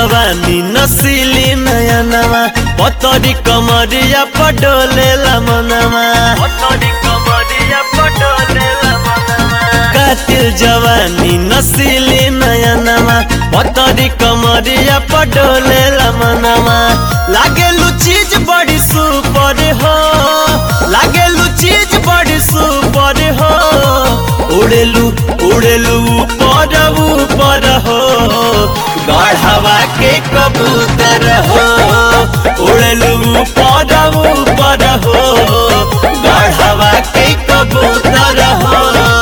जवानी नसीली नया नवा पतरी कमरिया पडोले मनवा पतरी कमरिया पडोले कातिल जवानी नसीली नया नवा पतरी कमरिया पडोले मनवा लागेलु चीज बड़ी सुपर हो लागेलु चीज बड़ी सुपर हो उड़ेलु उड़ेलु ऊपर ऊपर हो गढ़वा के कबूतर हो उड़ेलु ऊपर ऊपर हो गढ़वा के कबूतर हो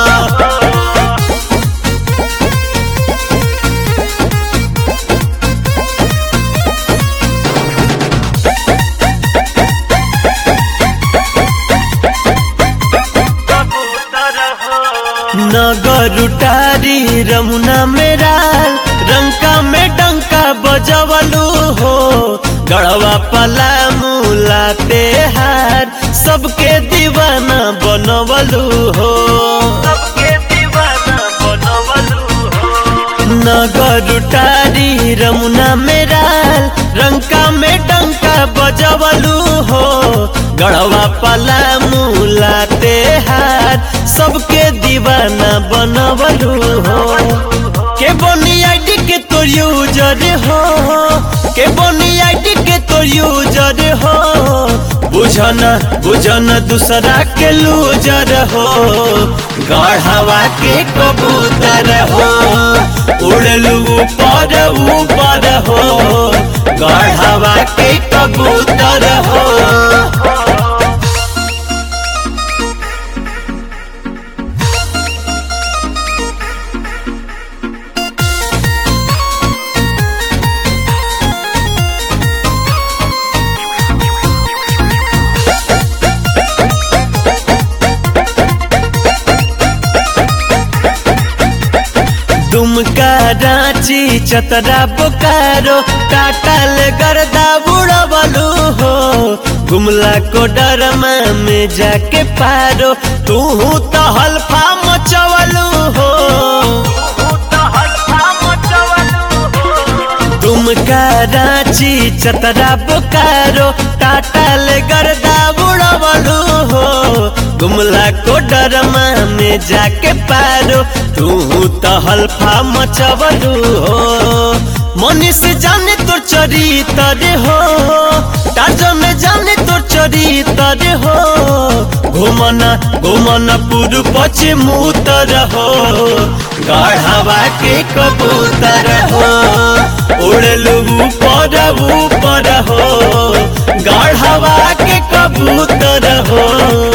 नगर उटारी रमुना मेरा रंका में डंका बजवलू हो गढ़वा पला मूला हार सबके दीवाना बनवलू हो सबके दीवाना बनवलू हो नगर उटारी रमुना मेरा रंका में डंका बजवलू हो गढ़वा पला मूला हार सबके दीवाना बनवलू हो के बनी आईडी के तोर यूजर हो के बनी आईडी के तोर यूजर हो बुझना बुझना दूसरा के लूजर हो गढ़वा के कबूतर हो उड़लू ऊपर ऊपर हो गढ़वा के कबूतर हो दुमका रांची चतरा बोकारो काटल गर्दा बुड़वलू हो गुमला को डरमा में जाके पारो तू तो हल्फा मचवलू हो दुमका रांची चतरा बोकारो काटल गर्दा बुड़वलू हो गुमला को डरमा में जाके पारो तू तो हल्फा मचवलू हो मनीष जाने तो चरितर हो टाजन जाने तो चरितर हो घुमना घुमना पूर्व पश्चिम उत्तर हो गढ़वा के कबूतर हो उड़लू ऊपर ऊपर हो गढ़वा के कबूतर हो